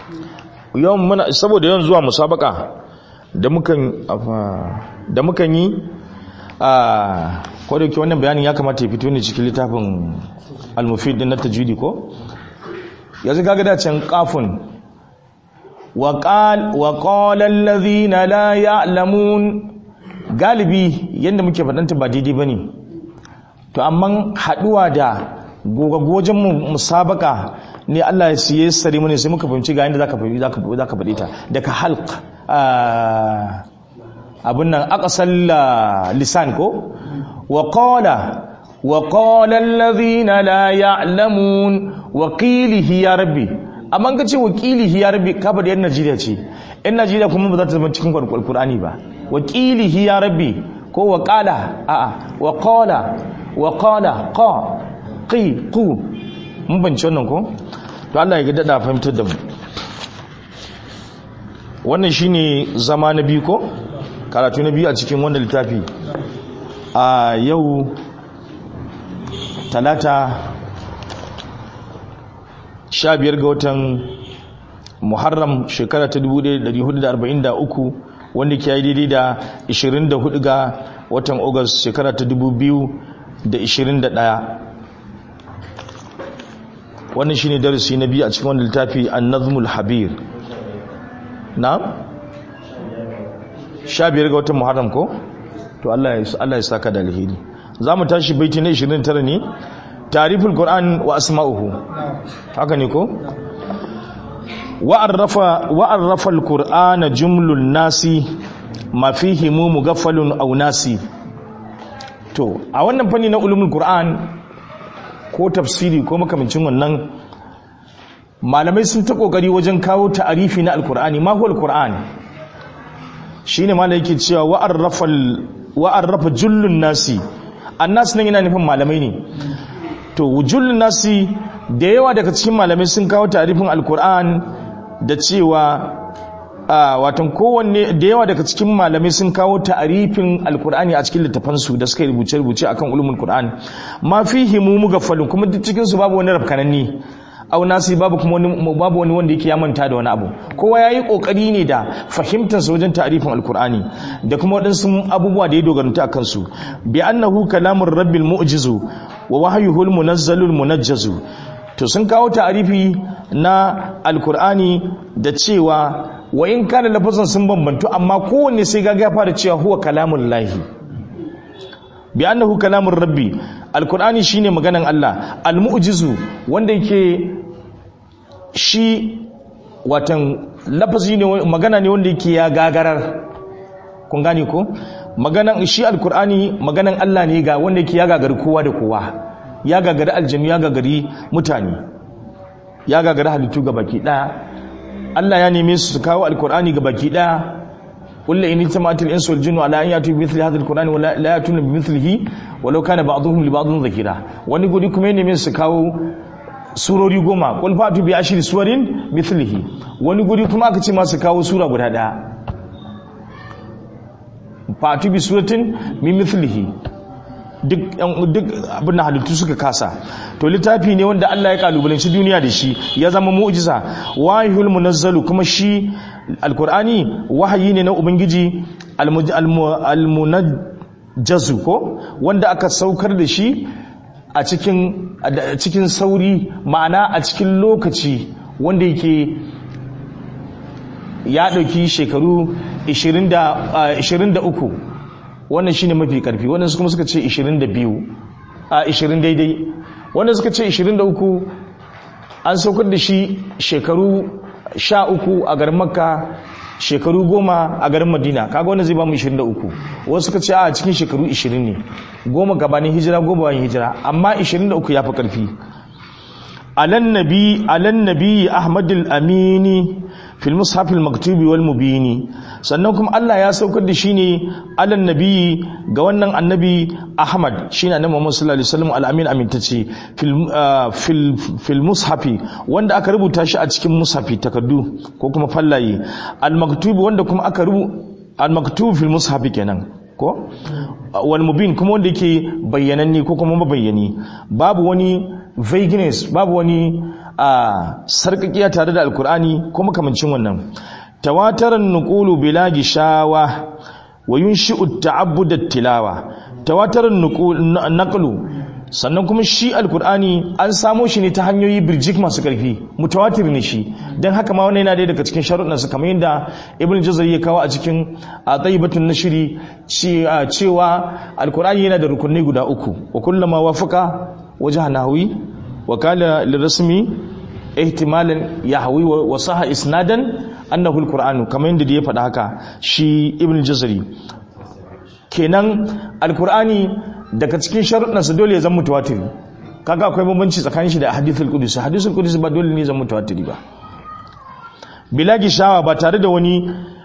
yawan muna saboda yawan zuwa musabaka da mukan da mukan yi a kodayake wannan bayanin ya kamata ya fito ne cikin littafin al-mufid din na tajwidi ko yanzu kaga da can kafun wa qal wa qala alladhina la ya'lamun galibi yanda muke fadanta ba daidai bane to amma haduwa da gogagojen musabaka ne Allah ya siye sare mu ne sai muka fahimci ga yanda zaka fahimci zaka zaka fadi ta daga halq abin nan aqsal lisan ko wa qala wa qala alladhina la ya'lamun wa qilihi ya rabbi amma kace wa qilihi ya rabbi ka bada yan Najeriya ce yan Najeriya kuma ba za ta zama cikin Qur'ani ba wa qilihi ya rabbi ko wa qala a a wa qala wa qala qa qi qu mun bance wannan ko to Allah ya ga dada fahimtar da mu wannan shine zama na biyu ko karatu na biyu a cikin wanda littafi a yau talata sha biyar ga watan muharram shekara ta 1443 wanda ke yi daidai da 24 ga watan august shekara ta 2021 wannan shine darasi na biyu a cikin wanda littafi an-nazmul habir na sha biyar ga watan muharram ko to Allah ya saka da alheri za mu tashi baiti na 29 ne tariful qur'an wa asma'uhu haka ne ko wa'arrafa wa'arrafa al-qur'ana jumlun nasi ma fihi mugaffalun aw nasi to a wannan fanni na ulumul qur'an ko tafsiri ko makamancin wannan malamai sun ta kokari wajen kawo ta'arifi na al-qur'ani ma huwa al-qur'an shine malai yake cewa wa'arrafa wa'arrafa jullun nasi annas nan yana nufin malamai ne to wujullun nasi da yawa daga cikin malamai sun kawo tarifin alkur'an da cewa watan kowanne da yawa daga cikin malamai sun kawo tarifin alkur'ani a cikin littafansu da suka rubuce rubuce akan ulumul qur'an ma fihi mu mugaffalun kuma duk cikin su babu wani rafkananni au nasi babu kuma wani babu wani wanda yake ya manta da wani abu kowa yayi kokari ne da fahimtar sa wajen ta'rifin alqur'ani da kuma wadansu abubuwa da ya dogaranta akan su bi annahu kalamur rabbil mu'jizu wa wahyuhul munazzalul munajjazu to sun kawo ta'rifi na alqur'ani da cewa wa in kana lafazan sun bambantu amma kowanne sai ga ya fara cewa huwa kalamul lahi bi annahu kalamur rabbi alqur'ani shine maganan Allah almu'jizu wanda yake shi watan lafazi ne magana ne wanda yake ya gagarar kun gane ko maganan shi alqur'ani maganan Allah ne ga wanda yake ya gagari kowa da kowa ya gagari aljanu ya gagari mutane ya gagari halittu ga baki daya Allah ya neme su su kawo alqur'ani ga baki daya قل إن اجتمعت الإنس والجن على أن يأتوا بمثل هذا القرآن ولا لا يأتون بمثله ولو كان بعضهم لبعض ذكرا wani guri kuma ne su kawo surori goma qul fatu bi ashri suwarin mithlihi wani guri kuma aka ce masu kawo sura guda daya fatu bi suratin min mithlihi duk duk abin da halittu suka kasa to littafi ne wanda Allah ya kalubalanci duniya da shi ya zama mu'jiza wahyul munazzalu kuma shi alkur'ani wahayi ne na ubangiji almunajjazu ko wanda aka saukar da shi a cikin cikin sauri ma'ana a cikin lokaci wanda yake ya ɗauki shekaru 23 wannan shine mafi karfi wannan kuma suka ce 22 a 20 daidai wannan suka ce 23 an saukar da shi shekaru sha uku a garin makka shekaru goma a garin madina kaga wannan zai ba mu 23 wasu suka ce a cikin shekaru 20 ne goma gabanin hijira goma bayan hijira amma 23 ya fi karfi alan nabi alan nabi ahmadul amini fil mushaf al maktubi wal mubini sannan kuma Allah ya saukar da shi ne alan nabi ga wannan annabi Ahmad shine annabi Muhammad sallallahu alaihi wasallam al-amin amintace fil fil fil mushafi wanda aka rubuta shi a cikin mushafi takaddu ko kuma fallaye al-maktubi wanda kuma aka rubu al-maktub fil mushafi kenan ko wal mubin kuma wanda yake bayyananne ko kuma mabayyani babu wani vagueness babu wani a sarkakiya tare da alkur'ani ko makamancin wannan tawataran nuqulu bila gishawa wa yunshi'u ta'abbud tilawa tawataran naqlu sannan kuma shi alkur'ani an samo shi ne ta hanyoyi birjik masu karfi mutawatir ne shi don haka ma wannan yana daya daga cikin sharuɗansa kamar yadda ibn jazari ya kawo a cikin a tsayibatun na shiri cewa alkur'ani yana da rukunai guda uku wa kullama wafaka wajen nahawi wa kala lirasmi ihtimalan yahwi wa saha isnadan annahu alqur'anu kamar yadda ya faɗa haka shi ibn jazari kenan alkur'ani daga cikin sharuɗansa dole ya zama mutawatiri kaga akwai bambanci tsakanin shi da hadithul qudus hadithul qudus ba dole ne zama mutawatiri ba bila gishawa ba tare da wani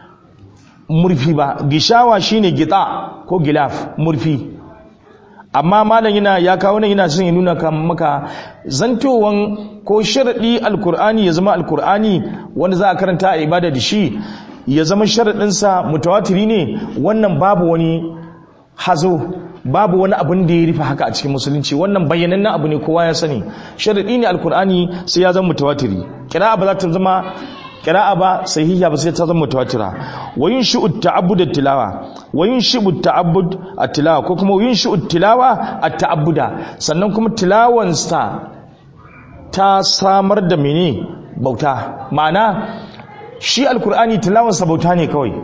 murfi ba gishawa shine gita ko gilaf murfi amma malam yana ya kawo nan yana son ya nuna maka zantowan ko sharadi alkur'ani ya zama alkur'ani wanda za a karanta a ibada da shi ya zama sharadinsa mutawatiri ne wannan babu wani hazo babu wani abin da ya rufe haka a cikin musulunci wannan bayyanannen abu ne kowa ya sani sharadi ne alkur'ani sai ya zama mutawatiri kira'a ba za ta zama kira'a ba sahihiya ba sai ta zama mutawatira wa yunshi'u ta'abbud at-tilawa wa yunshi'u ta'abbud at-tilawa ko kuma yunshi'u tilawa at-ta'abbuda sannan kuma tilawan sa ta samar da mene bauta ma'ana shi alkur'ani tilawan sa bauta ne kawai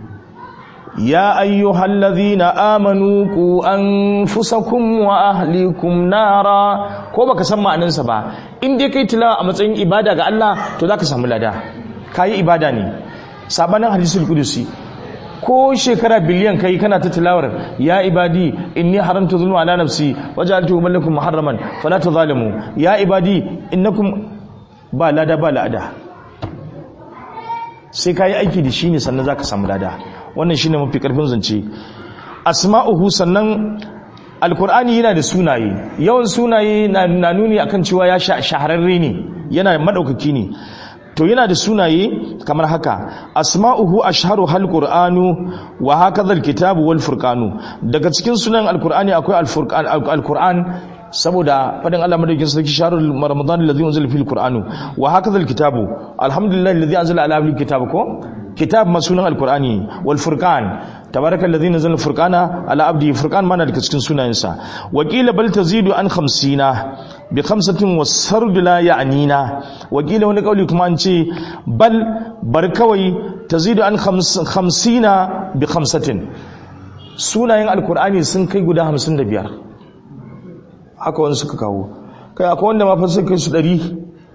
يا أيها الذين آمنوا قوا أنفسكم وأهليكم نارا ko baka san ma'anansa ba in dai kai tilawa a matsayin ibada ga Allah to zaka samu lada kai ibada ne sabanin hadisul qudusi ko shekara biliyan kai kana ta tilawar ya ibadi inni haramtu zulma ala nafsi waja'altu bainakum muharraman fala tuzalimu ya ibadi innakum ba lada ba lada sai kai aiki da shi ne sannan zaka samu lada wannan shine mafi karfin zance asma'uhu sannan alkur'ani yana da sunaye yawan sunaye na nuni akan cewa ya shahararre ne yana madaukaki ne to yana da sunaye kamar haka asma'uhu ashharu hal qur'anu wa hakadha alkitabu wal furqanu daga cikin sunan alkur'ani akwai alfurqan alkur'an saboda fadin Allah madaukin sarki shahrul ramadan alladhi unzila fil qur'anu wa hakadha alkitabu alhamdulillahi alladhi anzala ala abdihi kitaba ko kitab masunan alkur'ani wal furqan tabaraka alladhi nazzala furqana ala abdi furqan mana daga cikin sunayensa wa qila bal tazidu an 50 bi khamsatin wasard la ya'nina wa qila wani kauli kuma an ce bal bar kawai tazidu an 50 bi khamsatin sunayen alkur'ani sun kai guda 55 haka wani suka kawo kai akwai wanda ma fa sun kai su 100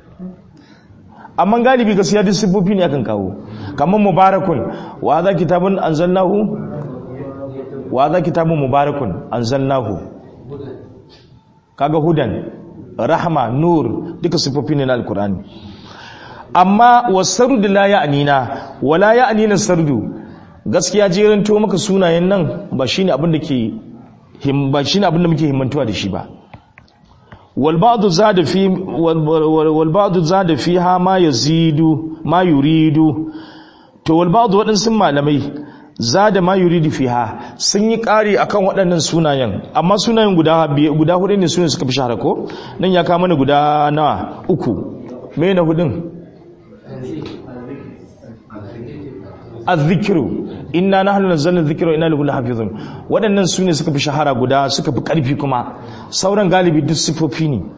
amma galibi gaskiya duk siffofi ne akan kawo kamar mubarakun wa za kitabun anzalnahu wa za kitabun mubarakun anzalnahu kaga hudan rahma nur duka siffofi ne na alkur'ani amma wasardu la ya'nina wala ya'nina sardu gaskiya jerin to maka sunayen nan ba shine abin da ke ba shine abin da muke himmantuwa da shi ba والبعض زاد في والبعض زاد فيها ما يزيد ما يريد to والبعض waɗansu malamai zada ma yuridu fiha sun yi ƙari akan waɗannan sunayen amma sunayen guda guda hudu ne sunayen suka fi shahara ko nan ya kama mana guda nawa uku me na hudun az-zikru inna nahnu nazzalna dhikra wa inna lahu lahafizun waɗannan sune suka fi shahara guda suka fi ƙarfi kuma sauran galibi duk sifofi ne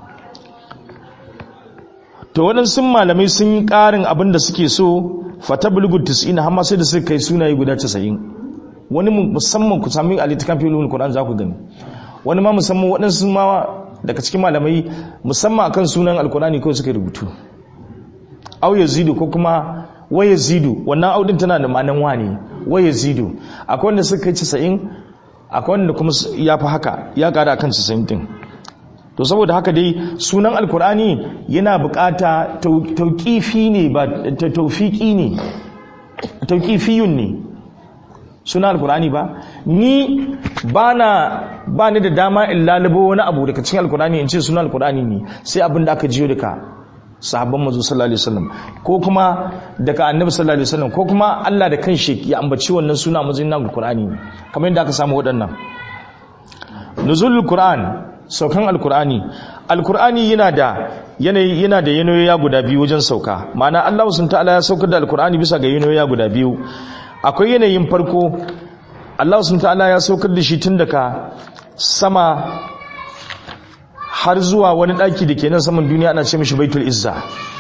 to waɗansu malamai sun yi ƙarin abin da suke so fata bulgu 90 har ma sai da suka kai sunaye guda 90 wani musamman ku sami a littakan filin Qur'an za ku gani wani ma musamman waɗansu ma daga cikin malamai musamman akan sunan alkurani kawai suka rubutu au yazidu ko kuma wa yazidu wannan audin tana da ma'anan wani wa yazidu akwai wanda suka kai 90 akwai wanda kuma ya fi haka ya ƙara akan 90 din to saboda haka dai sunan alkur'ani yana bukata tauƙifi ne ba taufiƙi ne tauƙifiyun ne sunan alkur'ani ba ni ba ba ni da dama in lalubo wani abu daga cikin alkur'ani in ce sunan alkur'ani ne sai abin da aka jiyo daga sahabban mazu sallallahu alaihi wasallam ko kuma daga annabi sallallahu alaihi wasallam ko kuma Allah da kanshi ya ambaci wannan suna mazin nan alkur'ani ne kamar yadda aka samu waɗannan nuzulul qur'an saukan alkur'ani alkur'ani yana da yanayi yana da yanayoyi guda biyu wajen sauka ma'ana Allah sun ta'ala ya saukar da alkur'ani bisa ga yanayoyi guda biyu akwai yanayin farko Allah sun ta'ala ya saukar da shi tun daga sama har zuwa wani daki da ke nan saman duniya ana ce mishi baitul izza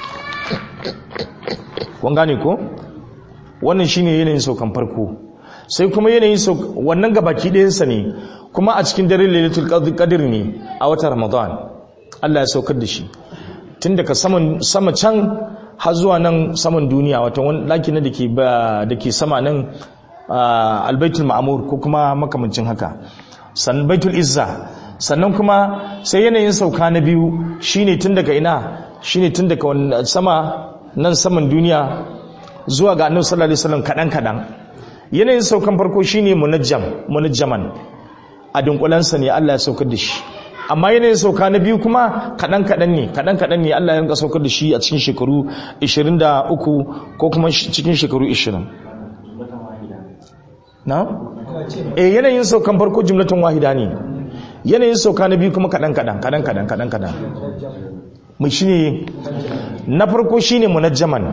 kun gane ko wannan shine yanayin saukan farko sai kuma yanayin wannan gabaki ɗayansa ne kuma a cikin dare lailatul qadr ne a watan ramadan Allah ya saukar da shi tun daga saman sama can har zuwa nan saman duniya wato wani daki na dake dake sama nan albaitul ma'mur ko kuma makamancin haka san baitul izza sannan kuma sai yanayin sauka na biyu shine tun daga ina shine tun daga sama nan saman duniya zuwa ga annabi sallallahu alaihi wasallam kadan kadan yanayin saukan farko shine munajjam munajjaman a dunkulansa ne Allah ya saukar da shi amma yanayin sauka na biyu kuma kadan kadan ne kadan kadan ne Allah ya rinka saukar da shi a cikin shekaru 23 ko kuma cikin shekaru 20 na eh yanayin saukan farko jumlatun wahida ne yanayin sauka na biyu kuma kadan kadan kadan kadan kadan kadan mu shine na farko shine munajjaman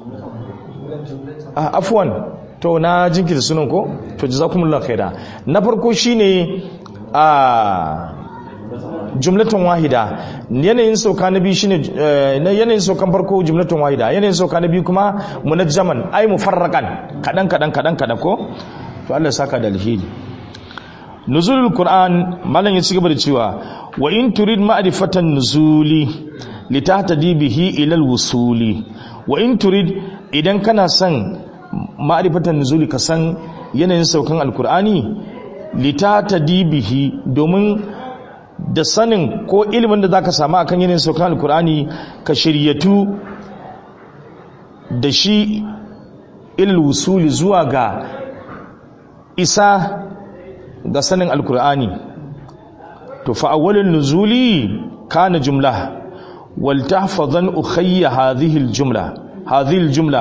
a afwan to na jinkirta sunan ko to jazakumullahu khaira na farko shine a jumlatun wahida yanayin sauka na biyu shine na yanayin saukan farko jumlatun wahida yanayin sauka na biyu kuma munajjaman ay mufarraqan kadan kadan kadan kadan ko to Allah saka da alheri nuzulul qur'an malan ya cigaba da cewa wa in turid ma'rifatan nuzuli litahtadi bihi ila alwusuli wa in turid idan kana son ma'rifatan nuzuli ka san yanayin saukan alqur'ani litatadi bihi domin da sanin ko ilimin da zaka samu akan yanayin saukan alqur'ani ka shiryatu da shi ilal wusuli zuwa ga isa ga sanin alkur'ani to fa awwalun nuzuli kana jumla wal tahfazan ukhayya hadhihi aljumla hadhihi aljumla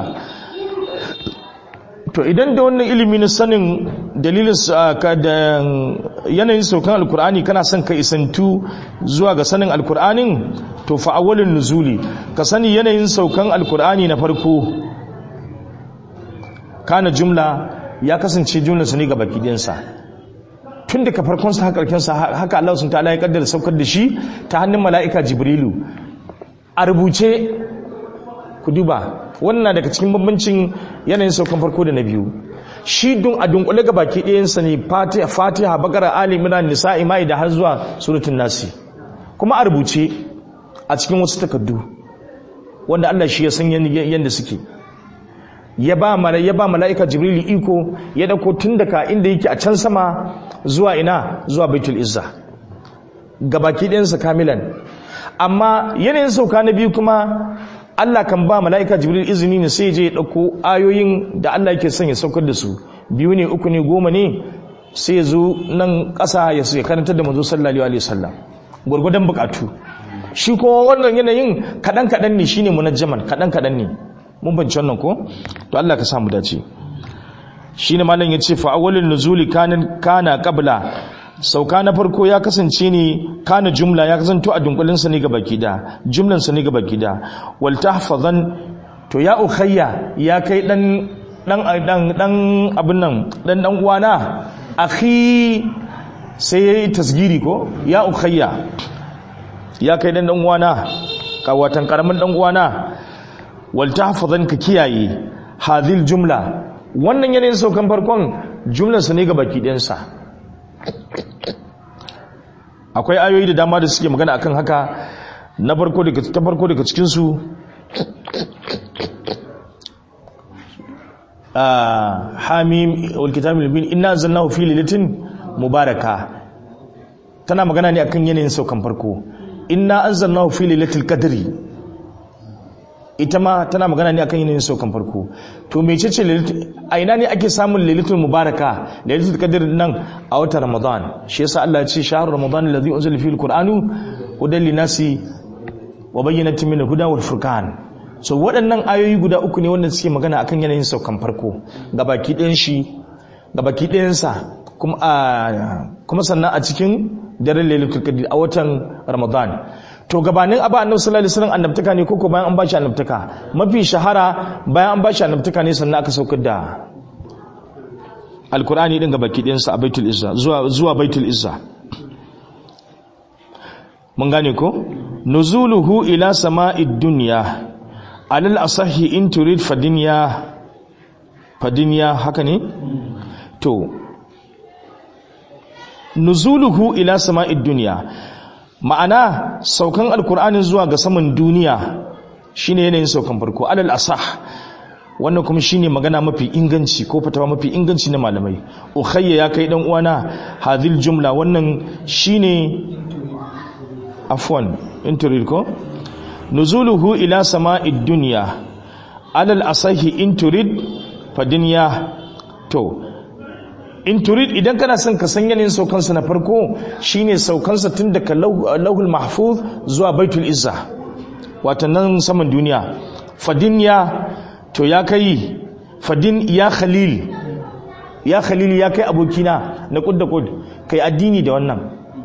to idan da wannan ilimi na sanin dalilin ka da yanayin saukan alkur'ani kana son ka isantu zuwa ga sanin alkur'anin to fa awwalun nuzuli ka sani yanayin saukan alkur'ani na farko kana jumla ya kasance jumlarsa ne ga baki ɗinsa tun daga farkonsa haka ƙarƙinsa haka Allah sun ta'ala ya kaddara saukar da shi ta hannun mala'ika jibrilu a rubuce ku duba wannan daga cikin bambancin yanayin saukan farko da na biyu shi dun a dunkule ga baki ɗayansa ne fatiha fatiha bakara ali imran nisa'i da har zuwa suratul nasi kuma a rubuce a cikin wasu takardu wanda Allah shi ya san yadda suke ya ba mala'ika jibril iko ya dauko tun daga inda yake a can sama zuwa ina zuwa baitul izza gabaki ɗayansa kamilan amma yanayin sauka na biyu kuma Allah kan ba mala'ika jibril izini ne sai je ya ɗauko ayoyin da Allah yake son ya saukar da su biyu ne uku ne goma ne sai ya zo nan ƙasa ya sai karantar da manzo sallallahu alaihi wasallam gwargwadon bukatu shi kuma wannan yanayin kaɗan kaɗan ne shine munajjaman kaɗan kaɗan ne mun banci wannan ko to Allah ka samu dace shine malam yace fa awwalun nuzuli kana kana qabla sauka na farko ya kasance ne kana jumla ya kasanto a dunkulin sa ne ga baki da jumlan sa ne ga baki da wal tahfazan to ya ukhayya ya kai dan dan dan dan abin nan dan dan uwana akhi sai yayi tasgiri ko ya ukhayya ya kai dan dan uwana ka watan karamin dan uwana wal tahfazan ka kiyaye hadhil jumla wannan yanayin saukan farkon jumlar sa ne ga baki ɗayansa akwai ayoyi da dama da suke magana akan haka na farko daga ta farko daga cikin su hamim wal kitabul mubin inna anzalnahu fi lailatin mubaraka tana magana ne akan yanayin saukan farko inna anzalnahu fi lailatul qadri ita ma tana magana ne akan yanayin saukan farko to mecece a ina ne ake samun lailatul mubaraka lailatul qadr nan a watan ramadan shi yasa Allah ya ce shahrul ramadan alladhi unzila fihi alquranu hudan linasi wa bayyinatin min alhuda wal furqan so waɗannan ayoyi guda uku ne wanda suke magana akan yanayin saukan farko gabaki ɗayan shi gabaki ɗayan sa kuma kuma sannan a cikin daren lailatul qadr a watan ramadan to gabanin aba annabi sallallahu alaihi wasallam annabtaka ne koko bayan an bashi annabtaka mafi shahara bayan an bashi annabtaka ne sannan aka saukar da alkur'ani din ga baki ɗinsa a baitul izza zuwa zuwa baitul izza mun gane ko nuzuluhu ila sama'id dunya alal asahi in turid fadinya fadinya haka ne to nuzuluhu ila sama'id dunya ma'ana saukan alkur'anin zuwa ga saman duniya shine yanayin saukan farko alal asah wannan kuma shine magana mafi inganci ko fatawa mafi inganci na malamai ukhayya ya kai dan uwana hadhil jumla wannan shine afwan inturid ko nuzuluhu ila sama'id dunya alal asahi inturid fadinya to inturid idan kana son ka san yanayin saukansa na farko shine saukansa tun daga lauhul mahfuz zuwa baitul izza watannan saman duniya fadinya to ya kai fadin ya khalil ya khalil ya kai abokina na kud da kud kai addini da wannan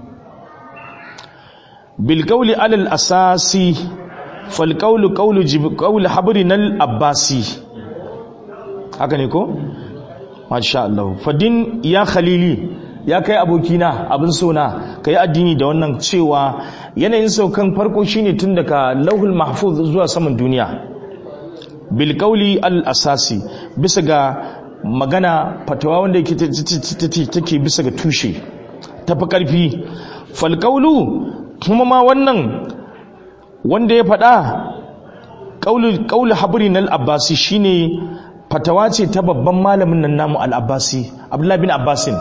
bil qawli alal asasi fal qawlu qawlu qawlu habrin al abbasi haka ne ko masha Allah fadin ya khalili ya kai abokina abin sona kai addini da wannan cewa yanayin saukan farko shine tun daga lauhul mahfuz zuwa saman duniya bilkauli al-asasi bisa ga magana fatawa wanda yake take bisa ga tushe tafi karfi falkaulu kuma ma wannan wanda ya faɗa kaulu habrin al-abbasi shine fatawa ce ta babban malamin nan namu al-abbasi abdullahi bin abbasin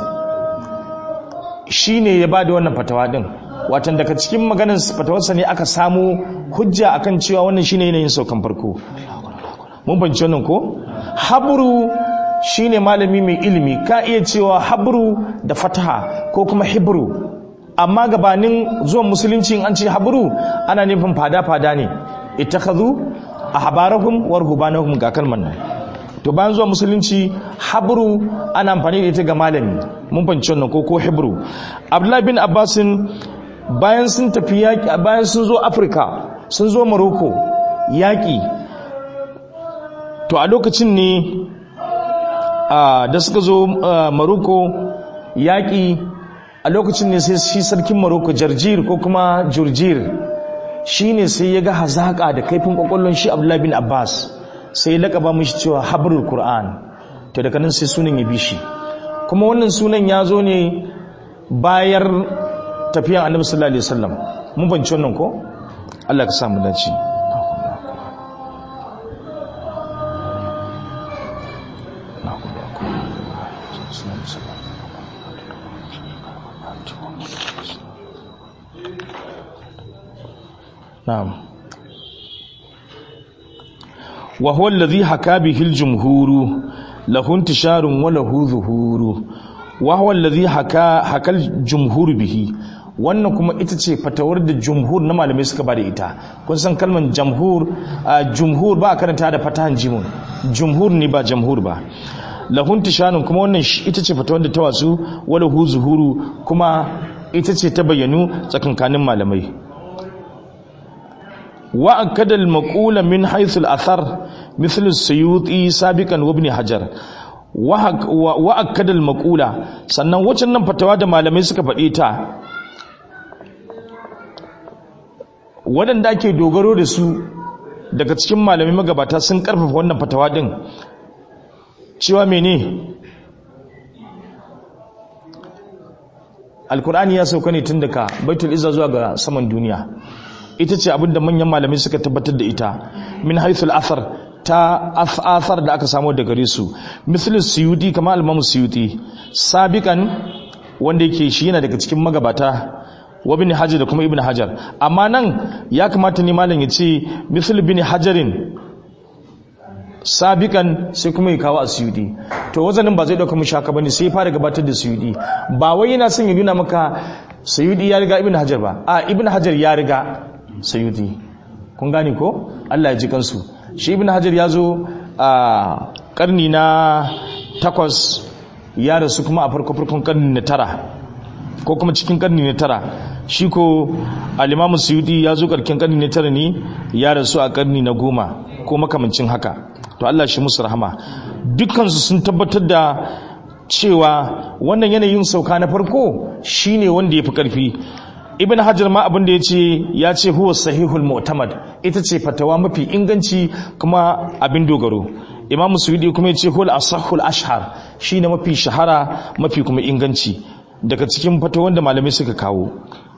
shine ya bada wannan fatawa din watan daga cikin maganar fatawarsa ne aka samu hujja akan cewa wannan shine yanayin saukan farko mun banci wannan ko habru shine malami mai ilimi ka iya cewa habru da fataha ko kuma hibru amma gabanin zuwan musulunci an ce habru ana nufin fada-fada ne ittakhadhu ahbarahum wa ruhbanahum ga kalman nan to bayan zuwa musulunci habru ana amfani da ita ga malami mun banci wannan ko ko hibru abdullahi bin abbasin bayan sun tafi yaki bayan sun zo afirka sun zo morocco yaki to a lokacin ne da suka zo maroko yaƙi a lokacin ne sai shi sarkin maroko jarjir ko kuma jurjir shi ne sai ya ga hazaƙa da kaifin ƙwaƙwallon shi abdullahi bin abbas sai ya laƙaba mashi cewa habrul qur'an to daga nan sai sunan ya bi shi kuma wannan sunan ya zo ne bayar tafiyan annabi sallallahu alaihi wasallam mun banci wannan ko Allah ka samu dace نعم وهو الذي حكى به الجمهور له انتشار وله ظهور وهو الذي حكى حكى الجمهور به wannan kuma ita ce fatawar da jumhur na malamai suka bada ita kun san kalmar jamhur jumhur ba a karanta da fatahan jimun jumhur ne ba jamhur ba lahun tishanin kuma wannan ita ce fatawar da ta wasu wala hu zuhuru kuma ita ce ta bayyanu tsakankanin malamai وأكد المقولة من حيث الأثر مثل السيوطي سابقا وابن حجر وأكد المقولة sannan waccan nan fatawa da malamai suka faɗi ta waɗanda ake dogaro da su daga cikin malamai magabata sun ƙarfafa wannan fatawa ɗin cewa mene alkur'ani ya sauka ne tun daga baitul izza zuwa ga saman duniya ita ce abinda manyan malamai suka tabbatar da ita min haithul athar ta athar da aka samu daga gare su misalin suyuti kamar almamu suyuti sabikan wanda yake shi yana daga cikin magabata wa bin hajar da kuma ibn hajar amma nan ya kamata ne malam ya ce misal bin hajarin sabikan sai kuma ya kawo a suyudi to wazanin ba zai dauka mu shaka bane sai ya fara gabatar da suyudi ba wai yana son ya nuna maka suyudi ya riga ibn hajar ba a ibn hajar ya riga suyudi kun gane ko Allah ya ji kansu shi ibn hajar ya zo a karni na takwas ya rasu kuma a farko farkon karni na tara ko kuma cikin karni na tara shi ko alimamu suyudi ya zo karkin karni na tara ne ya rasu a karni na goma ko makamancin haka to Allah shi musu rahama dukkansu sun tabbatar da cewa wannan yanayin sauka na farko shine wanda ya fi karfi ibn hajar ma abin da ya ce ya ce huwa sahihul mu'tamad ita ce fatawa mafi inganci kuma abin dogaro imamu suyudi kuma ya ce huwa asahul ashhar shine mafi shahara mafi kuma inganci daga cikin fatawan da malamai suka kawo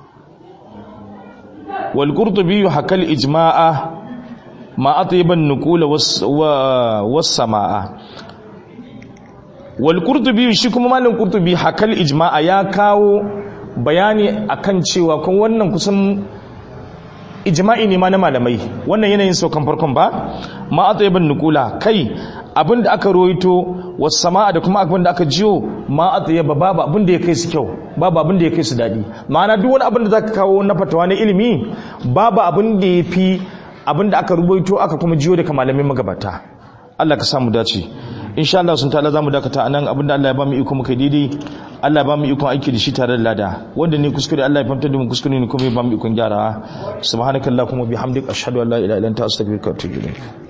wal qurtubi hakal ijma'a ma atyiban nuqula was samaa wal qurtubi shi kuma malam qurtubi hakal ijma'a ya kawo bayani akan cewa kun wannan kusan ijma'i ne ma na malamai wannan yanayin saukan farkon ba ma atyiban nuqula kai abin da aka roito wasu sama'a da kuma abin da aka jiyo ma a tsaye ba babu abin da ya kai su kyau babu abin da ya kai su daɗi ma'ana duk wani abin da za ka kawo na fatawa na ilimi babu abin da ya fi abin da aka rubuto aka kuma jiyo daga malamin magabata Allah ka samu dace insha Allah sun ta'ala zamu dakata anan abin da Allah ya ba mu iko muka daidai Allah ya ba mu ikon aiki da shi tare da lada wanda ne kuskure Allah ya fahimtar da mu kuskure ne kuma ya ba mu ikon gyara subhanakallahumma bihamdika ashhadu an la ilaha illa anta astaghfiruka wa atubu ilayk